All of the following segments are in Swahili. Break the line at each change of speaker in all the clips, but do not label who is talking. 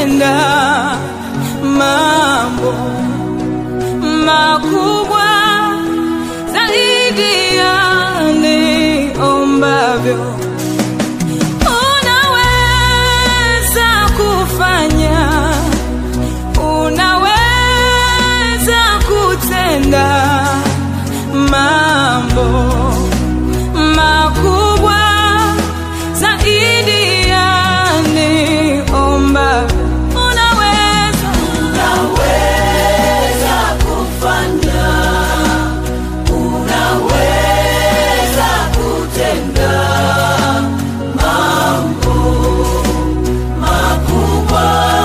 kutenda mambo makubwa zaidi ya niombavyo. Unaweza kufanya, unaweza kutenda mambo makubwa zaidi ya niomba. Unaweza,
Unaweza kufanya, unaweza kutenda mambo makubwa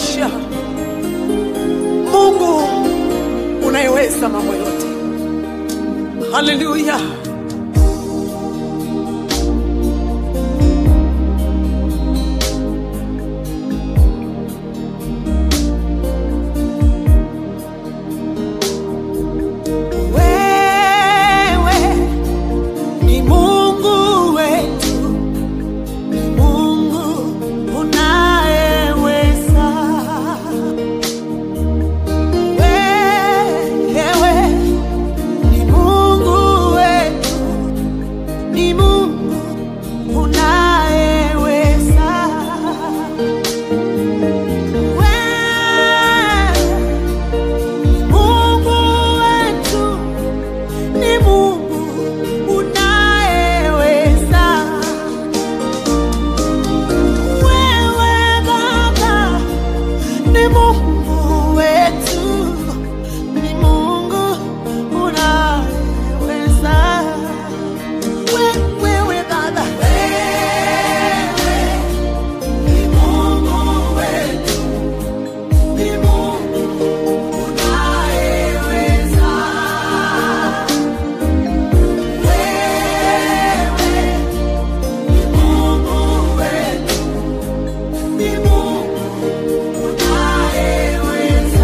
maisha, Mungu unayeweza mambo yote. Haleluya! Wewe ni Mungu wetu, ni Mungu unayeweza. Wewe ni Mungu wetu, ni Mungu unayeweza. Wewe ni Mungu wetu, ni Mungu unayeweza. Wewe Baba ni Mungu wetu, ni Mungu unayeweza. We- Wewe Baba, wewe ni Mungu wetu, ni Mungu unayeweza. Wewe ni Mungu wetu, ni Mungu unayeweza.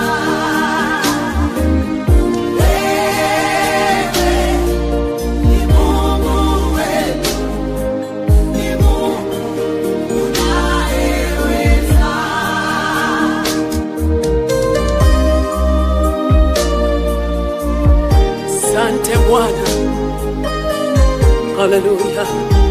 Wewe ni Mungu wetu, ni Mungu unayeweza. Asante Bwana, haleluya.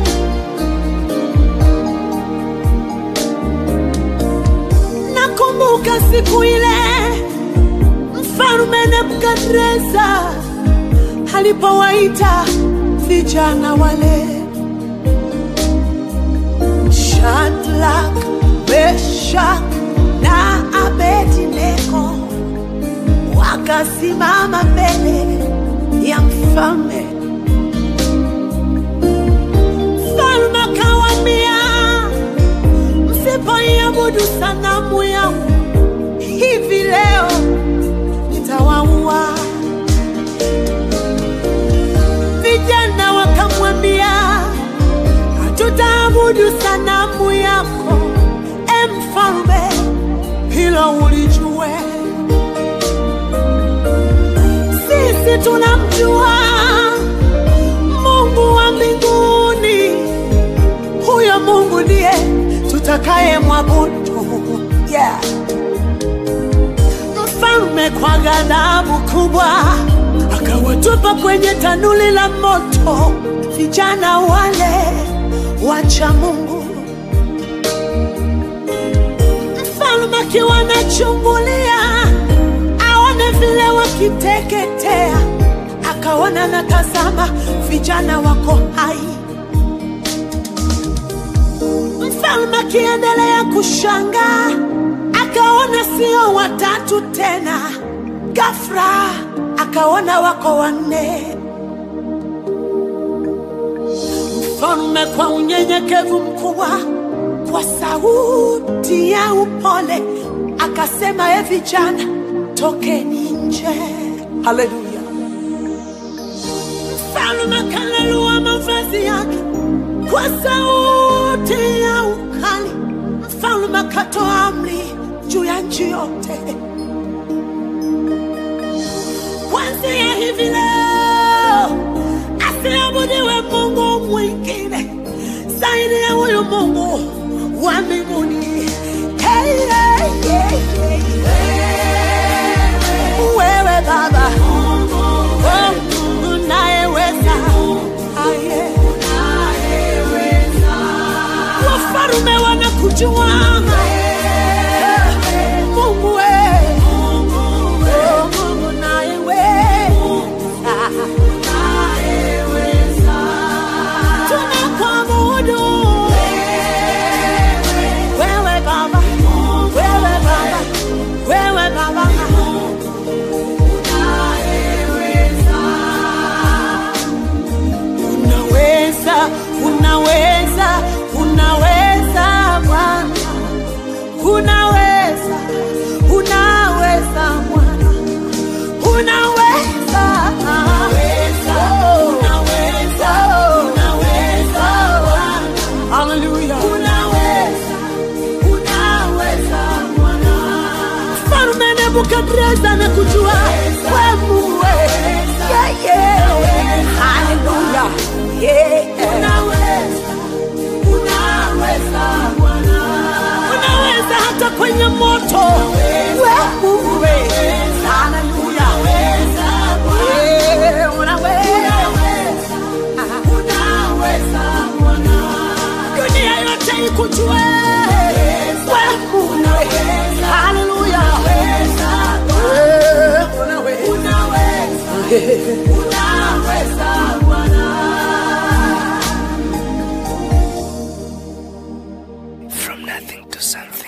Nakumbuka siku ile mfalme Nebukadreza alipowaita vijana wale Shadrach, Meshach na Abednego wakasimama mbele ya mfalme. Mfalme akawaambia, msipoiabudu sanamu yangu hivi leo nitawaua. Vijana wakamwambia, hatutaabudu sanamu yako, e mfalme, hilo ulijue. Sisi tunamjua Mungu wa mbinguni, huyo Mungu ndiye tutakaye mwabudu. Yeah. Mfalme kwa ghadhabu kubwa akawatupa kwenye tanuli la moto vijana wale wacha Mungu. Mfalme akiwa anachungulia aone vile wakiteketea, akaona na tazama, vijana wako hai. Mfalme akiendelea kushangaa, akaona sio watatu tena, ghafla akaona wako wanne. Mfalme kwa unyenyekevu mkubwa, kwa sauti ya upole akasema, e vijana, tokeni nje. Haleluya! Mfalme akalelua mavazi yake kwa sauti ya ukali. Mfalme akatoa amri juu ya nchi yote, kuanzia hivi leo asiabudiwe Mungu mwingine zaidi ya huyu Mungu wa mbinguni. Hey, hey, hey, hey. Wewe Baba, oh, Mungu unayeweza. Ah, yeah. Wafalme wanakujua Mungu we. Oh, Mungu unayeweza. Tunakuabudu wewe Baba, wewe Baba, wewe Baba. Unaweza, unaweza, unaweza Bwana. unaweza Oh. Oh. Hallelujah. Mfalme Nebukadreza na kujua we Mungu we. Yeah, yeah. Hallelujah. Yeah. Unaweza hata kwenye moto we Mungu we. Hallelujah. Yeah, unaweza. dunia yote ikujue we Mungu we. Hallelujah. Eh, unaweza.
From nothing to something.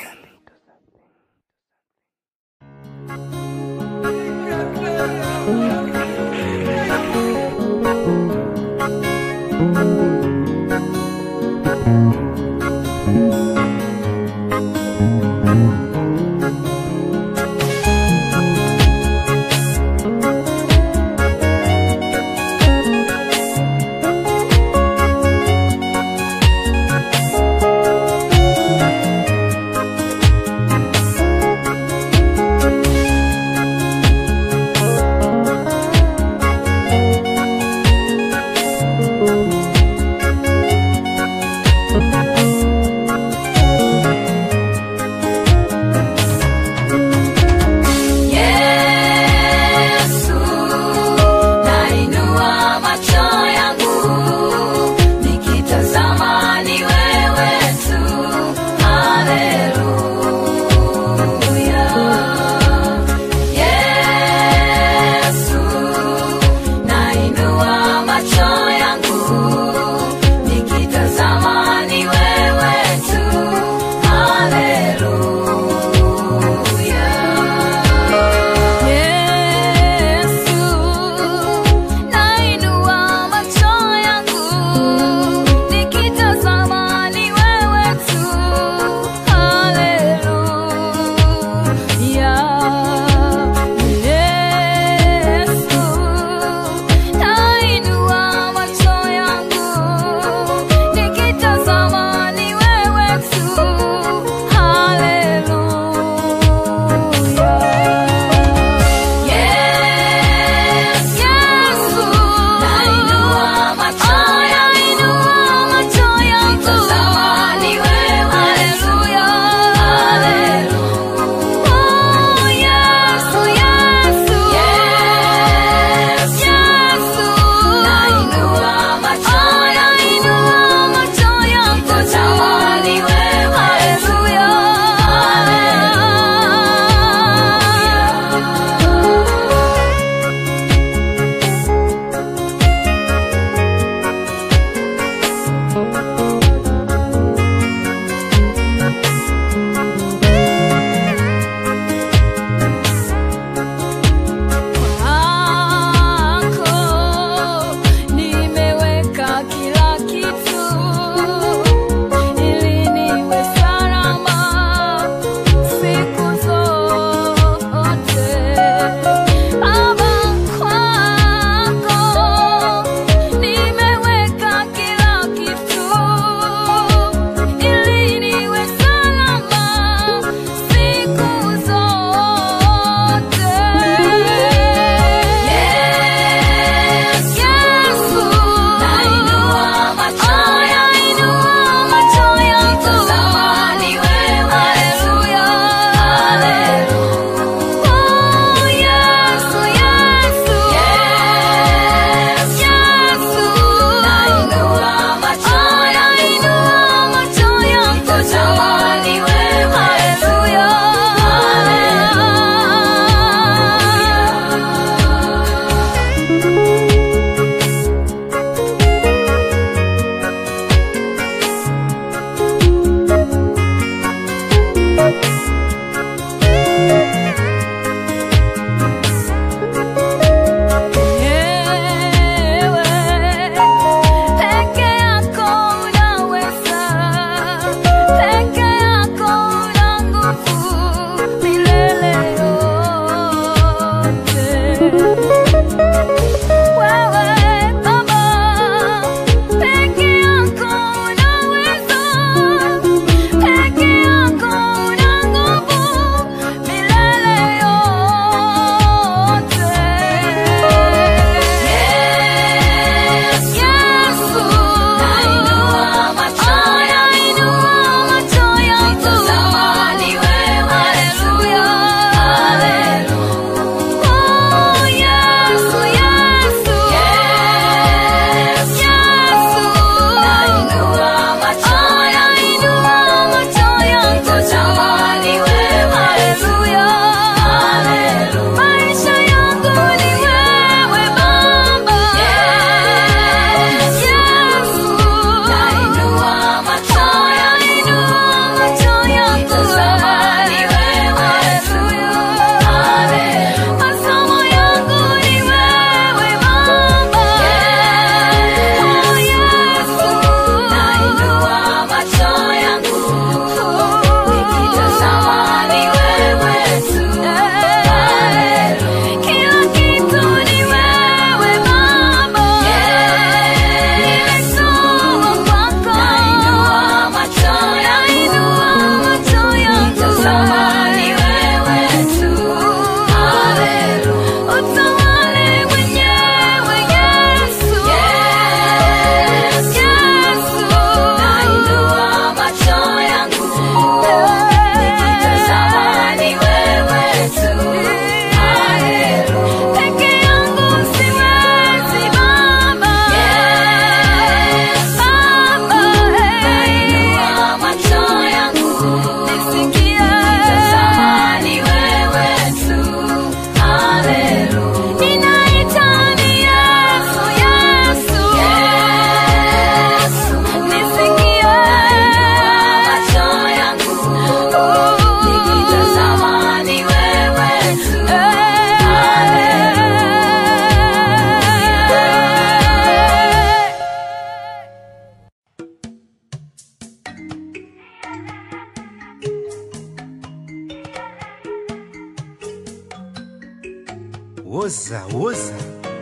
woza woza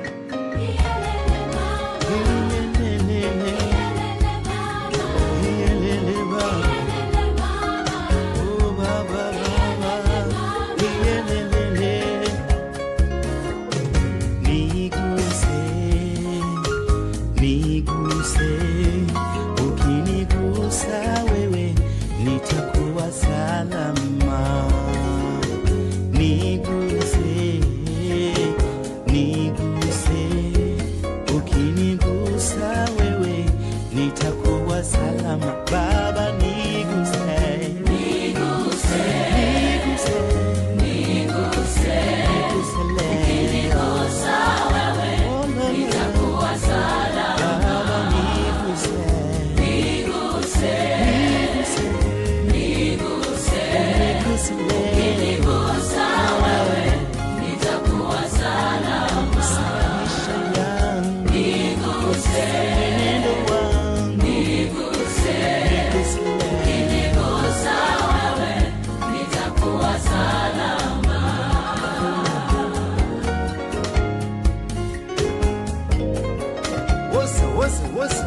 Iyelele baba. Oh, baba, baba. Iyelele. Niguse, niguse, ukinigusa wewe nitakuwa salama. Niguse, niguse, ukinigusa wewe nitakuwa salama. Baba niguse, niguse, niguse, niguse leo. Oh, no, no. Baba niguse, niguse, niguse leo. Maisha yangu, mwenendo wangu, niguse leo. Woza, woza, woza.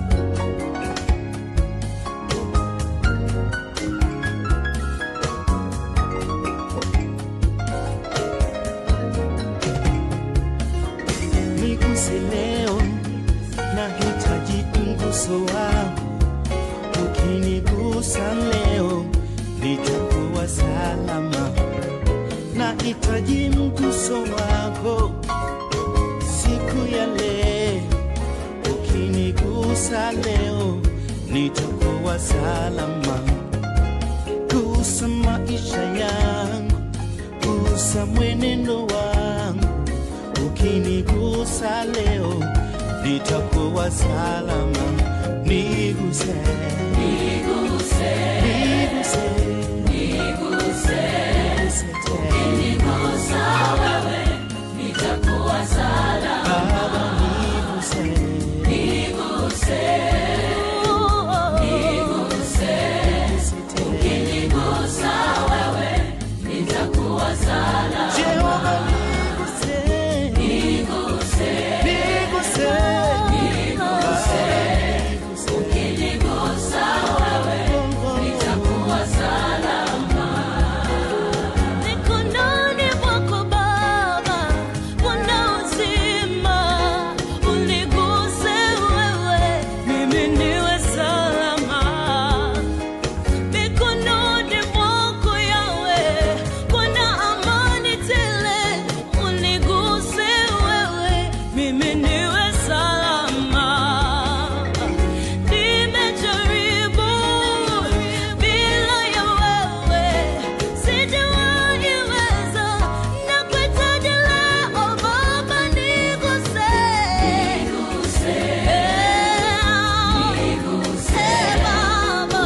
Niguse leo, nahitaji mguso wako. Ukinigusa leo, nitakuwa salama. Nahitaji mguso wako siku ya leo. Ukinigusa leo, nitakuwa salama. Gusa maisha yangu, gusa mwenendo wangu. Ukinigusa leo, nitakuwa salama. Niguse, niguse, niguse, niguse tena. Baba, niguse, niguse tena. Jehova, niguse, niguse, niguse, niguse.
Mikononi mwako Baba, kuna uzima. Uniguse wewe, mimi niwe salama. Mikononi mwako Yawe, kuna amani tele. Uniguse wewe, mimi niwe salama. Nimejaribu bila ya wewe, sijawaiweza. Nakuhitaji leo Baba, niguse. Eh, eh, Baba.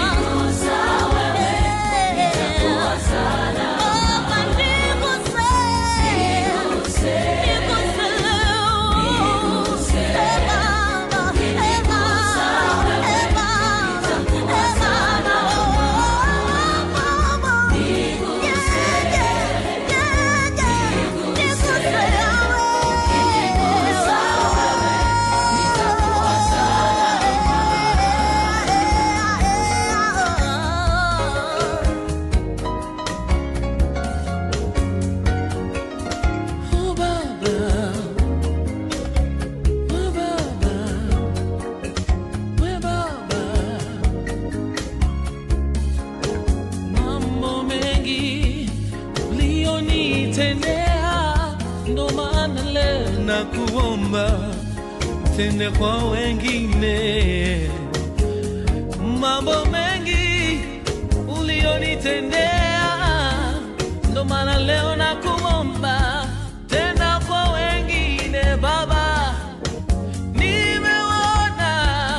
Oh, Baba. Oh, Baba. We Baba. Mambo mengi ulionitendea, ndo maana leo nakuomba tende kwa wengine. Mambo mengi ulionitendea, ndo maana leo nakuomba tena kwa wengine Baba. Nimeona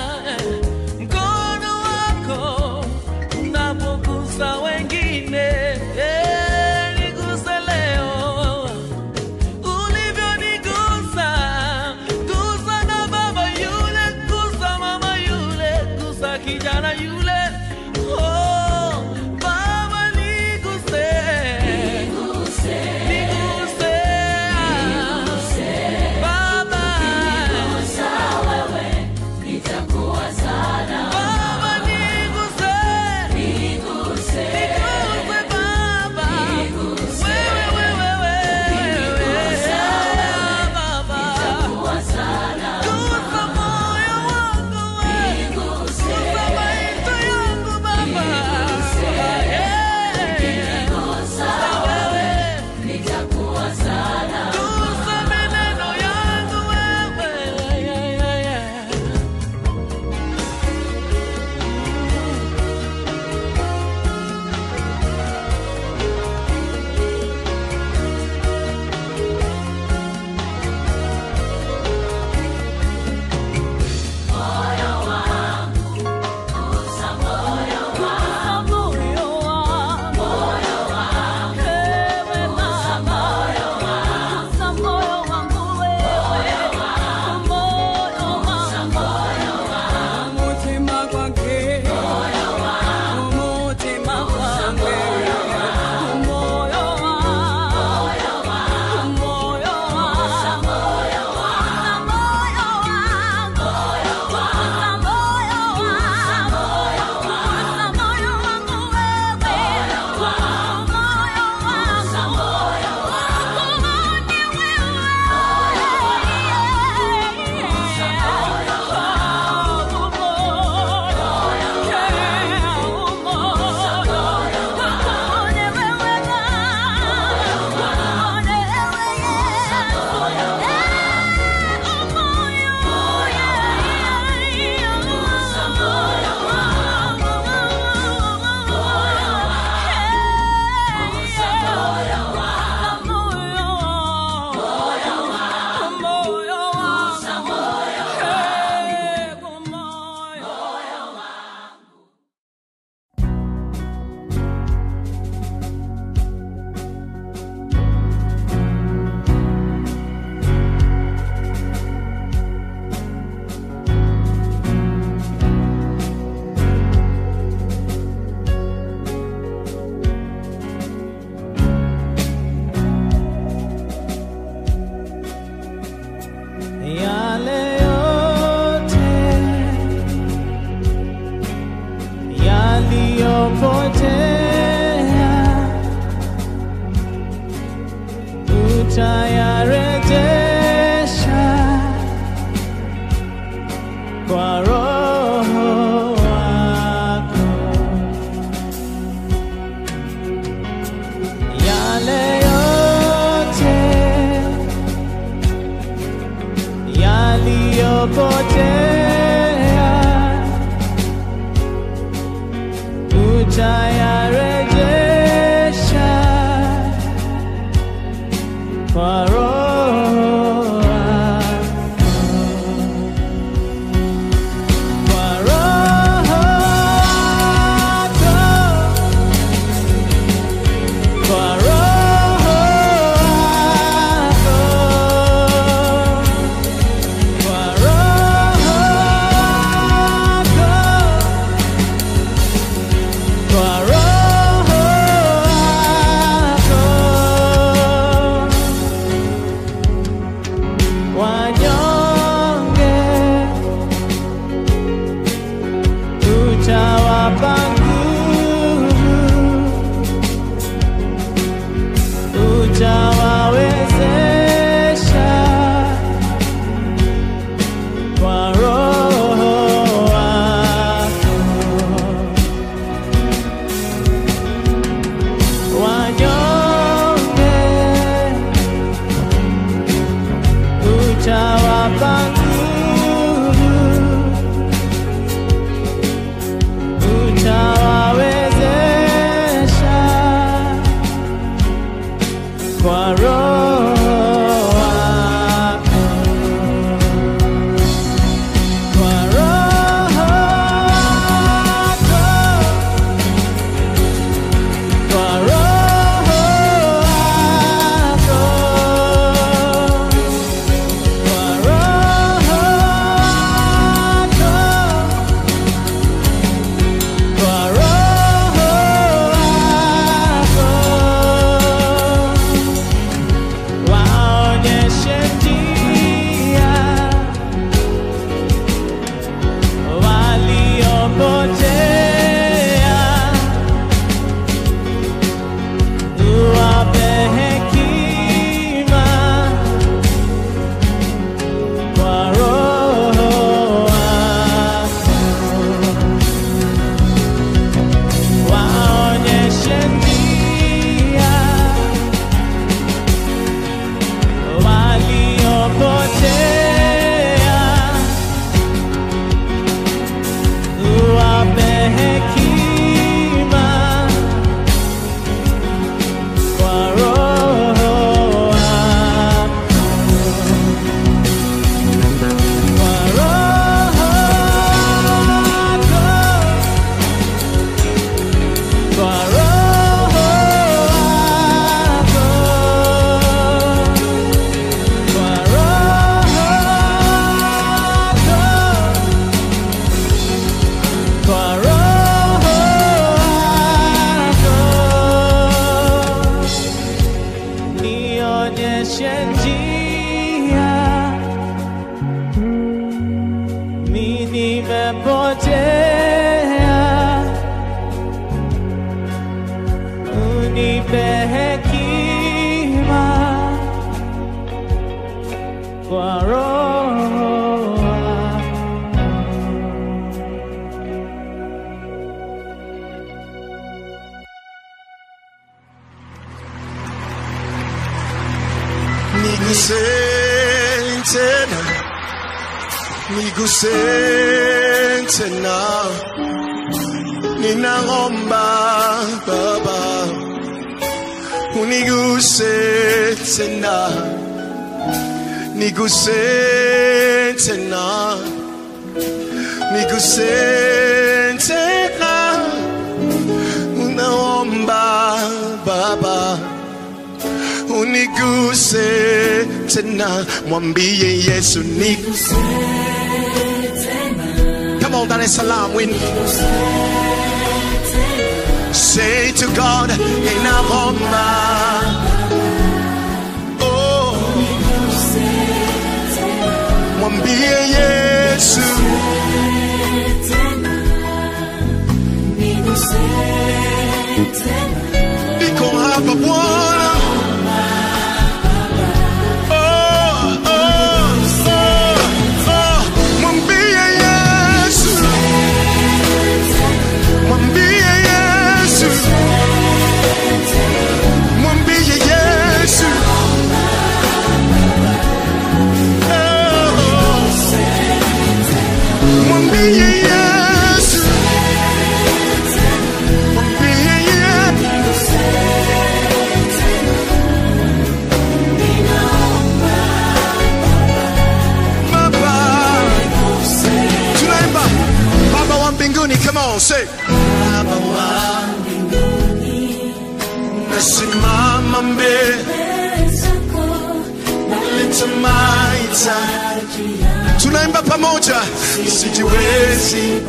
mkono wako unapogusa wengine, Eh, niguse leo ulivyonigusa. Gusa na baba yule, gusa mama yule, gusa kijana yule. Oh, Baba niguse, niguse
utayarejesha kwa Roho wako yale yote yaliyopotea utayarejesha kwa Roho wako. Kwa Roho wako. Kwa Roho wako. Kwa Roho wako. Kwa Roho wako. Wanyonge utawapa nguvu, utawawezesha kwa Roho wako. Wanyonge utawapa nguvu, utawawezesha kwa Roho wako. Kwa Roho wako. Kwa Roho wako. Kwa Roho wako. Kwa Roho wako. Waonyeshe njia waliopotea, uwape hekima kwa Roho wako. Waonyeshe njia waliopotea, uwape hekima kwa Roho wako. Kwa Roho wako. Kwa Roho wako. Kwa Roho wako. Kwa Roho wako. Nionyeshe njia mi nimepotea, unipe hekima kwa Roho wako.
Niguse tena, niguse tena, ninaomba Baba, uniguse tena, niguse tena, niguse tena, unaomba Baba uniguse tena, mwambie Yesu niguse Come on, Dar es Salaam, win. Say to God, ninaomba. Oh, mwambie Yesu niko hapa Bwana, nitamaita tunaimba pamoja sijiwezi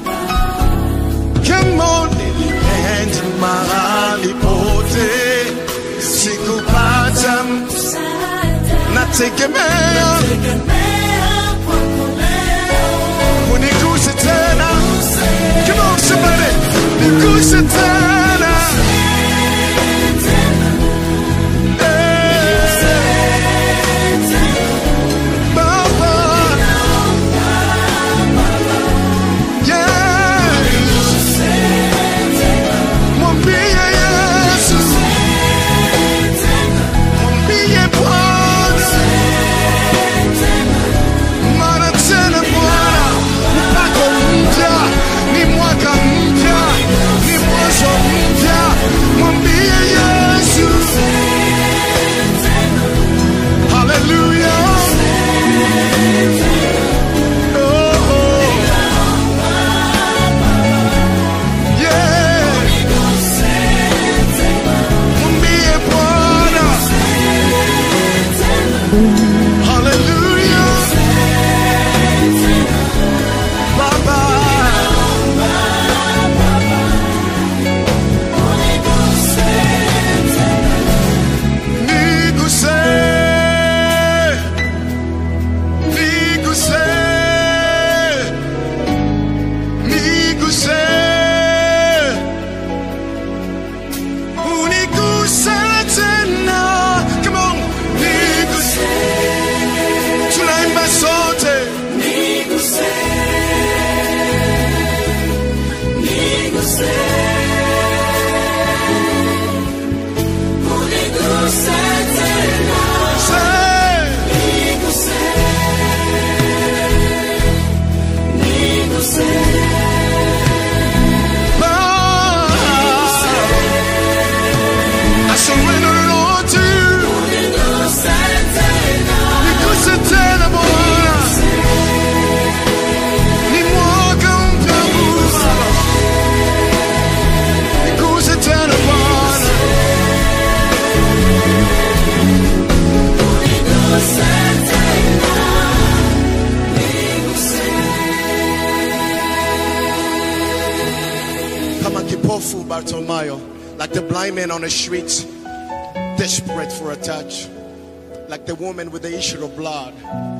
Come on, nilienda mahali pote sikupata nategemea uniguse tena Come on, somebody niguse tena Eh, Baba Yes Mwambie Yesu Mwambie Bwana mara tena Bwana, mpako mpya, ni mwaka mpya, ni mwanzo mpya. Mwambie Yesu, haleluya. Oh, yeah. Mwambie Bwana, haleluya. Baba. Niguse, niguse, niguse, uniguse tena. Come on, niguse. Tunaimba sote. Say, I surrender it all to you. Niguse tena Bwana. Ni mwaka mpya Baba. Niguse tena Bwana. Kama kipofu Bartimayo, like the blind man on the street, desperate for a touch, like the woman with the issue of blood.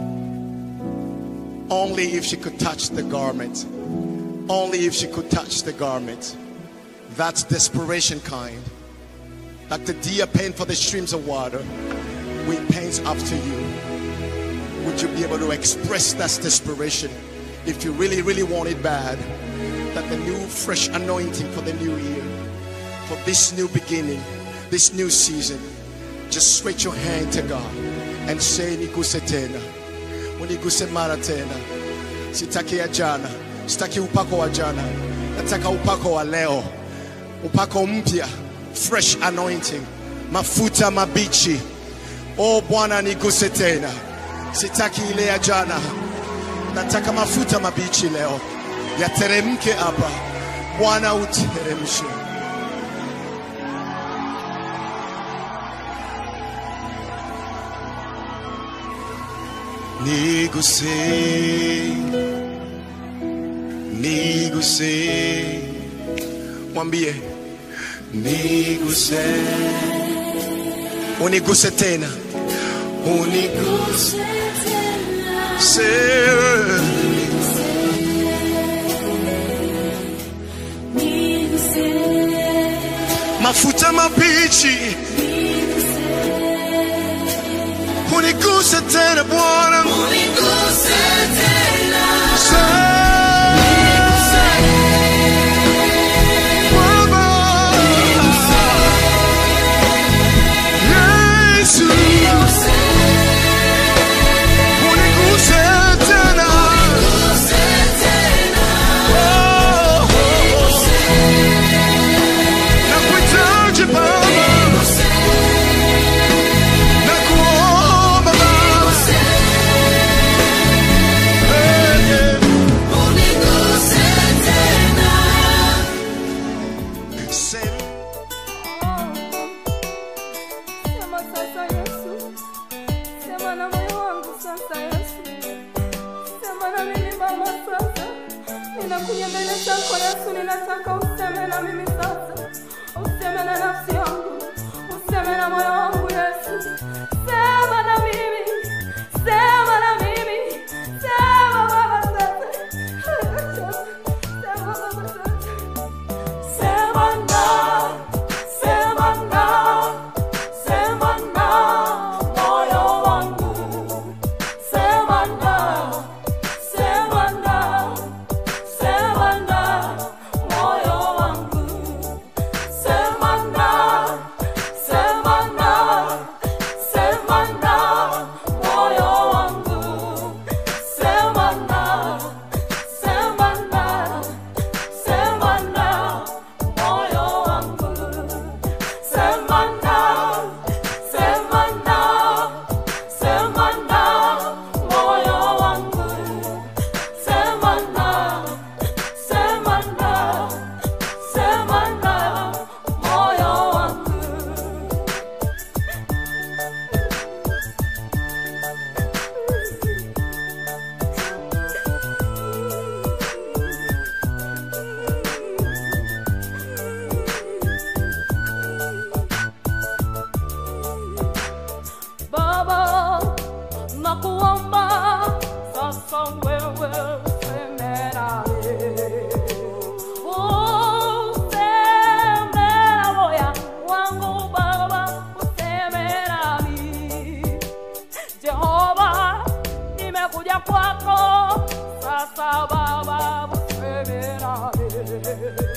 Only if she could touch the garment, only if she could touch the garment. That's desperation kind. Like the deer pant for the streams of water, we pant after you. Would you be able to express that desperation if you really, really want it bad? That the new fresh anointing for the new year, for this new beginning, this new season, just stretch your hand to God and say, Niguse tena, uniguse mara tena. Sitaki ya jana, sitaki upako wa jana, nataka upako wa leo, upako mpya, fresh anointing, mafuta mabichi. Oh Bwana, niguse tena, sitaki ile ya jana, nataka mafuta mabichi leo yateremke hapa. Bwana uteremshe. Niguse, niguse, mwambie niguse, uniguse tena, uniguse mafuta mabichi, uniguse tena Bwana, Baba. Yesu, uniguse tena. Oh, nakuhitaji Baba, nakuomba Baba.
sema na moyo wangu sasa Yesu, sema na mimi Baba sasa. Ninakuja mbele zako Yesu, ninataka useme na mimi sasa, useme na nafsi yangu, useme na moyo wangu Yesu, sema na mimi, sema na mimi, sema Baba sasa, sema Baba sasa. Sema na, sema na, sema na moyo wangu. Sema na, sema na, sema na moyo wangu. Sema na, sema na, sema na moyo wangu. Sema na, sema na, sema na moyo wangu. Sema na, sema na, sema na moyo wangu. Sema na, sema na, sema na moyo wangu. Baba, nakuomba sasa wewe useme nami. Useme na moyo wangu Baba, useme nami. Jehova, nimekuja kwako sasa Baba, useme nami.